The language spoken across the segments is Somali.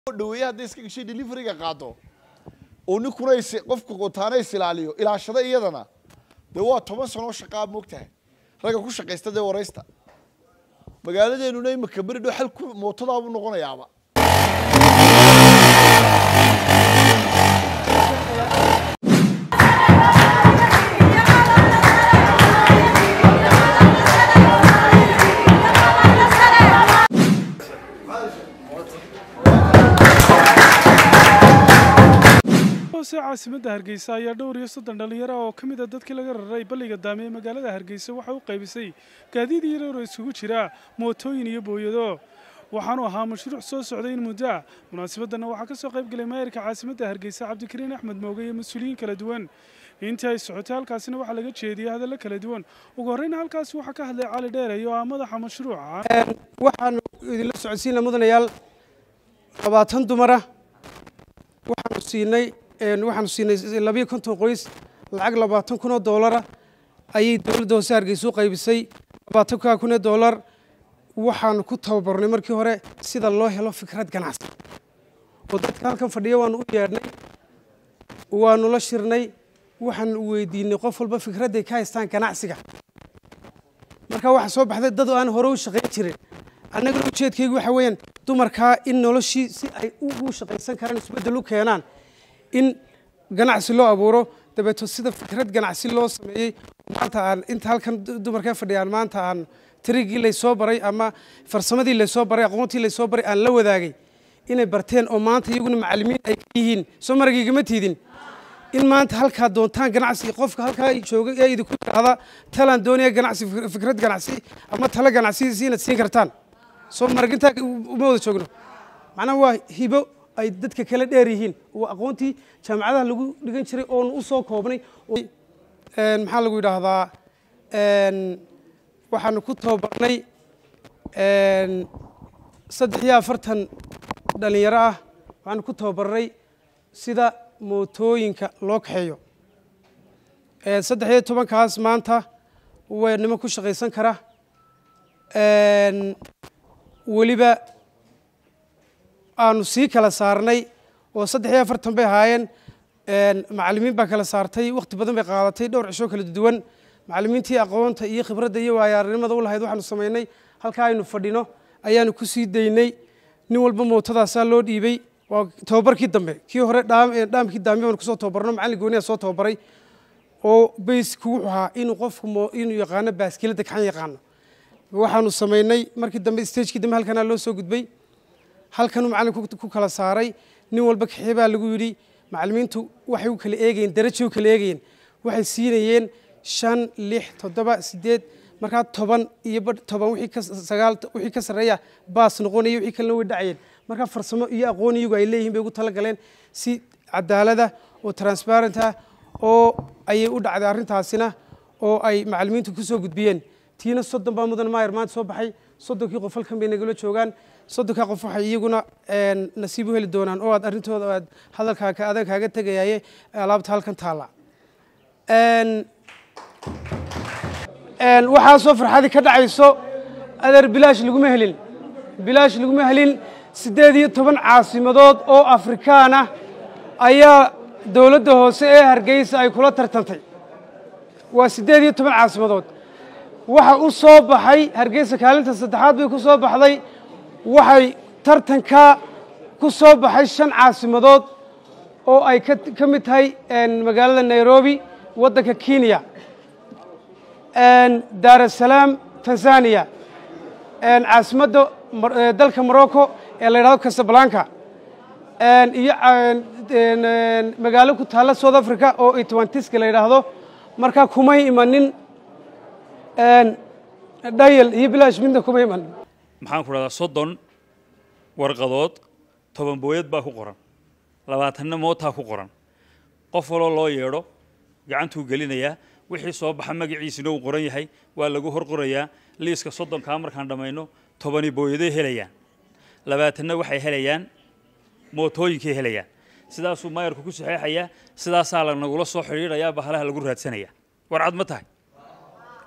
dhaweeye hadday iska gashay deliveriga qaado oo ninkuna is qofka qotaana is ilaaliyo ilaashada iyadana dee waa toban sanoo shaqaa moogtahay ragga ku shaqaysta dee waraysta magaaladeenuna imika beri dhow xalku mootadaabuu noqonayaaba hoose caasimadda hargeysa ayaa dhowr iyo soddon dhallinyaro oo ka mid a dadkii laga raray balliga daame ee magaalada hargeysa waxay u qaybisay gaadiid iyo roor isugu jira mootooyin iyo booyado waxaanu ahaa mashruuc soo socday in muddo ah munaasabadana waxaa ka soo qayb galay maayarka caasimadda hargeysa cabdikariin axmed mooge iyo mas-uuliyiin kala duwan intii ay socotay halkaasina waxaa laga jeediyey hadallo kala duwan ugu horreyna halkaasi waxaa ka hadlay cali dheere oo ah madaxa mashruuca waxaanu idinla socodsiina mudanayaal labaatan dumara waxaanu siinay waxaanu siinay labiyo konton qoys lacag labaatan kun oo doolara ayay dowladda hoose hargeysa u qaybisay labaatankaa kun oo doolar waxaanu ku tababarnay markii hore sida loo helo fikrad ganacsi oo dadka halkan fadhiya waanu u yeedhnay waanu la shirnay waxaanu weydiinay qof walba fikradday ka haystaan ganacsiga marka waxaa soo baxday dad aan hore u shaqayn jirin annagana ujeedkaygu waxa weeyaan dumarkaa in noloshii si ay ugu shaqaysan karaan isbeddel u keenaan in ganacsi loo abuuro dabeeto sida fikrad ganacsi loo sameeyey maanta aan inta halkan dumarkaa fadhiyaan maanta aan tirigii laysoo baray ama farsamadii laysoo baray aqoontii laysoo baray aan la wadaagay inay barteen oo maanta iyaguna macallimiin ay ka yihiin soo maragiigama tiidin in maanta halkaa doontaan ganacsi qofka halkaa jooga ee idinku yidhaahda talaan doonaya ganacsi fikrad ganacsi ama talo ganacsi si inaad siin kartaan soo maragintaa uma wada joogno macnaha waa hibo ay dadka kala dheer yihiin oo aqoontii jaamacadaha lagu dhigan jiray oonu u soo koobnay maxaa lagu yidhaahdaa waxaanu ku tababarnay saddex iyo afartan dhalinyaro ah waxaanu ku tababarnay sida mootooyinka loo kaxeeyo saddex iyo tobankaas maanta waa niman ku shaqaysan kara weliba aanu sii kala saarnay oo saddex iyo afartan bay ahaayeen macallimiin baa kala saartay wakhti badan bay qaadatay dhowr cisho kala duwan macallimiintii aqoonta iyo khibradda iyo waayaarnimada u lahayd waxaanu samaynay halkaa aynu fadhino ayaanu ku sii daynay nin walba mootadaasaa loo dhiibay waa tababarkii dambe kii hore dhaamkii daami baanu kusoo tababarno macallin gooniyaa soo tababaray oo baysku wuxuu ahaa inuu qofku inuu yaqaano baaskiladda kaxan yaqaano waxaanu samaynay markii dambe stagekii dambe halkanaa loo soo gudbay halkanuu macallinku ku kala saaray nin walba kaxee baa lagu yidhi macallimiintu waxay u kala eegayeen darajay u kala eegayeen waxay siinayeen shan lix toddoba siddeed markaa toban iyo badh toban wixii ka sagaal wixii ka sarreeya baas noqonaya wixii kalena way dhacayeen markaa farsamo iyo aqoon iyagu ay leeyihiin bay ugu tala galeen si cadaalada oo transparent ah oo ayay u dhacday arrintaasina oo ay macallimiintu ku soo gudbiyeen tiina soddon baa mudan maayar maanta soo baxay soddonkii qof halkan bay nagala joogaan soddonkaa qof waxay iyaguna nasiib u heli doonaan oo aad arrintooda aad hadalkaa adan kaaga tegayaye alaabta halkan taalla waxaasoo farxadii ka dhacayso adeer bilaash laguma helin bilaash laguma helin siddeed iyo toban caasimadood oo afrikaan ah ayaa dowladda hoose ee hargeysa ay kula tartantay waa siddeed iyo toban caasimadood waxa u soo baxay hargeysa kaalinta saddexaad bay ku soo baxday waxay tartanka ku soo baxay shan caasimadood oo ay ka mid tahay magaalada nairobi waddanka kenya daar asalaam tanzania caasimadda dalka morocco ee la yidhahdo casablanca iyo magaalo ku taalla south africa oo itwantiska la yidhaahdo markaa kumay imanin dhayal iyo bilaash midna kuma iman maxaan ku dhahdaa soddon warqadood toban booyad baa ku qoran labaatanna mootaa ku qoran qof waloo loo yeedho gacantuu gelinayaa wixii soo baxa magaciisina uu qoran yahay waa lagu hor qorayaa liiska soddonkaa markaan dhammayno tobani booyaday helayaan labaatanna waxay helayaan mootooyinkay helayaan sidaasuu maayarku ku saxeexayaa sidaasaa la nagula soo xidhiidhayaa bahalaha lagu raadsanaya warcad ma tahay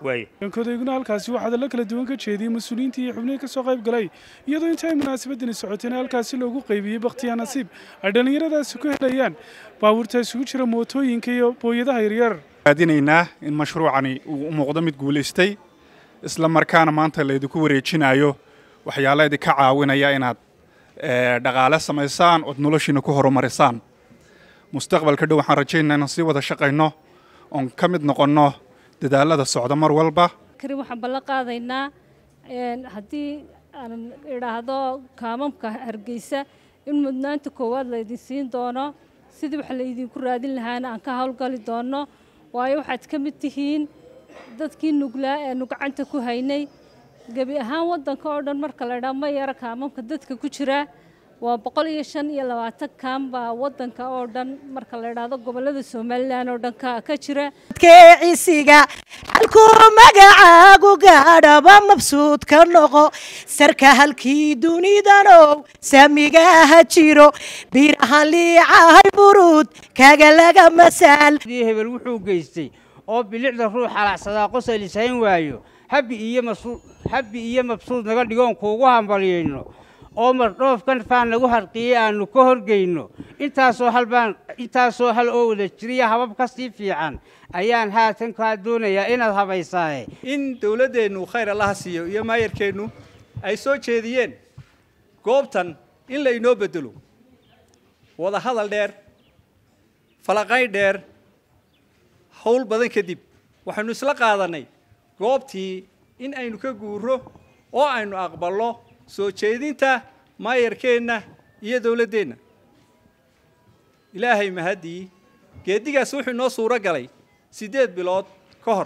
waaye kodayguna halkaasi waxaa hadallo kala duwan ka jeediyey mas-uuliyiintii iyo xubnihii ka soo qayb galay iyadoo inta ay munaasabadani socotayna halkaasi loogu qaybiyey bakhtiyaa nasiib ay dhallinyaradaasi ku helayaan baabuurta isugu jira mootooyinka iyo booyadaha yaryar raadinaynaa in mashruucani uu u muuqdo mid guulaystay isla markaana maanta laydinku wareejinayo waxyaala idinka caawinaya inaad eh, dhaqaale samaysaan ood noloshiina ku horumarisaan mustaqbalka dhow waxaan rajaynaynaa inaan sii wada shaqayno oon ka mid noqonno dadaalada socda mar walba kari waxaan ballan qaadaynaa een, haddii aan idhaahdo kaamamka hargeysa in mudnaanta koowaad laydin siin doono sidii wax laydinku raadin lahaana aan ka howlgali doono waayo waxaad ka mid tihiin dadkii nuglaa eenu gacanta ku haynay gebi ahaan waddanka oo dhan marka la idhaa ma yara kaamamka dadka ku jira waa boqol iyo shan iyo labaatan kaam baa waddanka oo dhan marka la idhaahdo gobollada somalilan oo dhan ka ka jira keecisiga halkuu magacaagu gaadhaba mabsuud ka noqo sarka halkii dunidanow samigaha jiro birahan liicahay buruud kaga laga masaal dii hebel wuxuu geystay oo bilicda ruux halacsadaa qosol ishayn waayo habbi iyo mabsuud habbi iyo mabsuud naga dhigoon kuugu hambalyayno oo mardhoofkan faan nagu harqiyey aanu ka horgeyno intaasoo hal baan intaasoo hal oo wada jiriya habab ka sii fiican ayaan haatan kaa doonayaa inaad habaysaaye in dowladdeennu khayr allaha siiyo iyo maayarkeennu ay soo jeediyeen goobtan in la inoo beddelo wada hadal dheer falaqay dheer howl badan kadib waxaynu isla qaadannay goobtii in aynu ka guuro oo aynu aqballo soo jeedinta maayarkeenna iyo dowladdeenna ilaahay mahaddii geeddigaas wuxuu inoo suuro galay siddeed bilood ka hor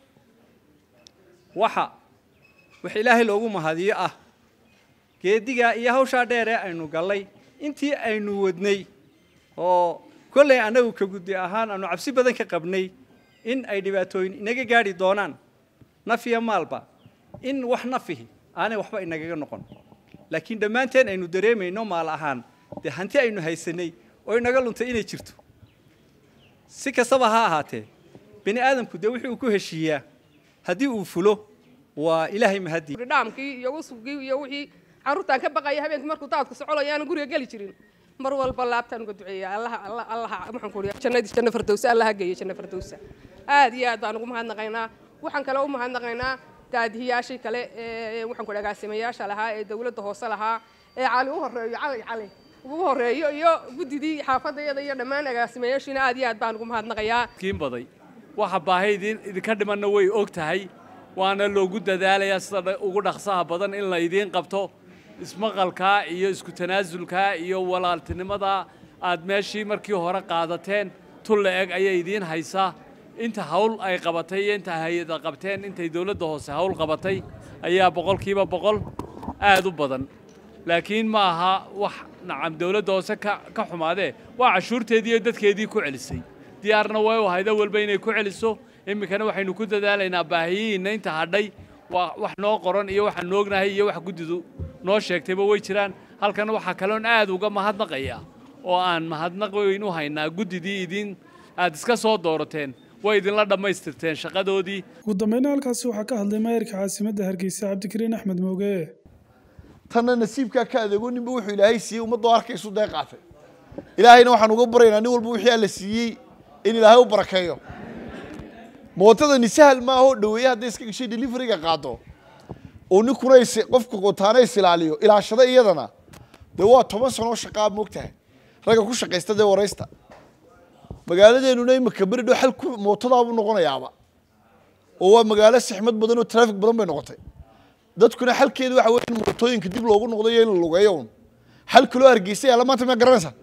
waxa wax ilaahay loogu mahadiyo ah geeddigaa iyo hawshaa dheer ee aynu gallay intii aynu wadnay oo kollay annagu ka guddi ahaan aanu cabsi badan ka qabnay in ay dhibaatooyin inaga gaadhi doonaan naf iyo maalba in wax nafihi aanay waxba inagaga noqon laakiin dhammaanteen aynu dareemayno maal ahaan dee hanti aynu haysanay oo inaga luntay inay jirto si kastaba ha ahaatee bini aadamku dee wixii uu ku heshiiyaa haddii uu fulo waa ilaahay mahadii dhaamkii iyo usugii iyo wixii carruurtaan ka baqaya habeenkii markuu daadku socolaya aanan guriga geli jirin mar walba laabtaan uga duceeya allaha allah allaha waxaan ku uriya jannadii janno fardowsa allaha geeyo janno fardowsa aad iyo aad baan ugu mahadnaqaynaa waxaan kale u mahadnaqaynaa daadihiyaashii kale ee waxaan ku agaasimayaasha lahaa ee dawladda hoose lahaa ee cali u horeeyo cali cali ugu horeeyo iyo guddidii xaafadayada iyo dhammaan agaasimayaashiina aad iyo aad baan ugu mahadnaqayaa kiin baday waxa baahi idin idinka dhimanna way og tahay waana loogu dadaalayaa sida dha- ugu dhaqsaha badan in la idiin qabto ismaqalkaa iyo isku tanaasulkaa iyo walaaltinimadaa aad meeshii markii hore qaadateen tul la eg ayay idiin haysaa inta hawl ay qabatay iyo inta hay-ada qabteen intay dowladda hoose hawl qabatay ayaa boqolkiiba boqol aad u badan laakiin ma aha wax nacam dowladda hoose ka ka xumaadee waa cashuurteedii iyo dadkeedii ku celisay diyaarna way u hayda walba inay ku celiso iminkana waxaynu ku dadaalaynaa baahiyihiinna inta hadhay waa wax noo qoran iyo waxaan noognahay iyo wax guddidu noo sheegtayba way jiraan halkana waxaa kaloon aad uga mahadnaqaya oo aan mahadnaq weyn u haynaa guddidii idin aad iska soo doorateen way idinla dhammaystirteen shaqadoodii ugu dambayna halkaasi waxaa ka hadlay maayarka caasimadda hargeysa cabdikariin axmed mooge tanna nasiibkaa ka adeego ninba wuxuu ilaahay siiyey ummadoo arkaysu dee qaatay ilaahayna waxaan uga baryaynaa nin walba wixii alla siiyey in ilaahay u barakeeyo mootadani sahal maaha oo dhaweeye hadday iska gashay deliveriga qaado oo ninkuna is qofka qotaana is ilaaliyo ilaashada iyadana dee waa toban sanoo shaqaa moogtahay ragga ku shaqaysta dee waraysta magaaladeenuna imika beri dhow xal ku mootadaabuu noqonayaaba oo waa magaalo sixmad badan oo traafik badan bay noqotay dadkuna xalkeedu waxa weeye in mootooyinka dib loogu noqdo iyo in la lugeeyo un xal kaloo hargeysa yaalla maanta miyaa garanaysaa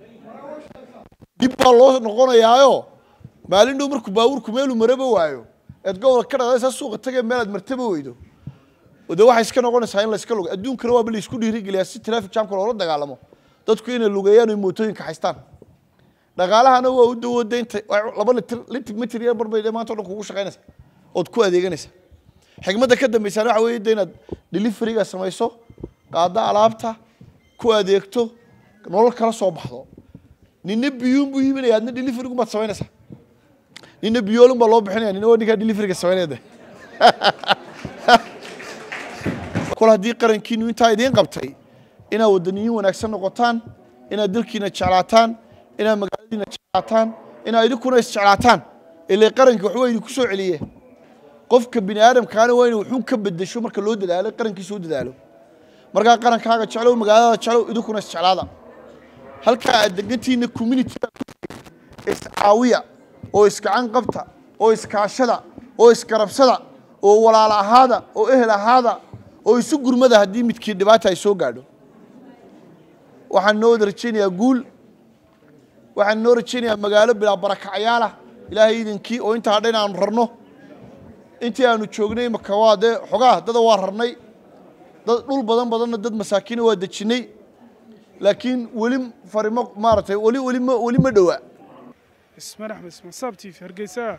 dib baa loo noqonayaayo maalin dhow markuu baabuurku meeluu maraba waayo eed gobolka ka dhaqdaysaa suuqa tagay meel aad martaba weydo oo dee waxay iska noqonaysaa in la iska lugo adduunkana waaba la isku dhiirigeliyaa si traffic jamka loola dagaalamo dadku inay lugeeyaan oy mootooyinka haystaan dhaqaalahana waa u dawooda inta laba litir litir mitir yar barbay dee maanta o dhan kugu shaqaynaysa ood ku adeeganaysa xigmadda ka dambaysaana waxa weeye de inaad deliveriga samayso qaadda alaabta ku adeegto nolol kala soo baxdo nina biyuun buu iibinaya adna deliverigu baad samaynaysaa nina biyoolun baa loo bixinaya nina waa ninkaa deliveriga samaynaya de kol haddii qarankiinu intaa idiin qabtay inaad wadaniyiin wanaagsan noqotaan inaad dalkiina jeclaataan inaad magaaladiina jeclaataan inaad idinkuna isjeclaataan ilaa qaranka waxba idinku soo celiye qofka bini aadamkaana waa inuu wuxuu ka bedesho marka loo dadaalo qarankiisa u dadaalo markaa qarankaaga jeclow magaalada jeclow idinkuna isjeclaada halkaa aad degantiina communitiga iscaawiya oo isgacan qabta oo iskaashada oo isgarabsada oo walaal ahaada oo ehel ahaada oo isu gurmada haddii midkii dhibaata ay soo gaadho waxaan noo wada rajaynayaa guul waxaan noo rajaynayaa magaalo bilaa barakacyaala ilaahay idinkii oo intaa hadha in aanu rarno intii aanu joognay imaka waa dee xogaa dada waa rarnay dad dhul badan badanna dad masaakiina waa dejinnay laakiin weli farimo maaragtay weli weli ma weli ma dhowa ismaan axmed ismaan saab t v hargeysa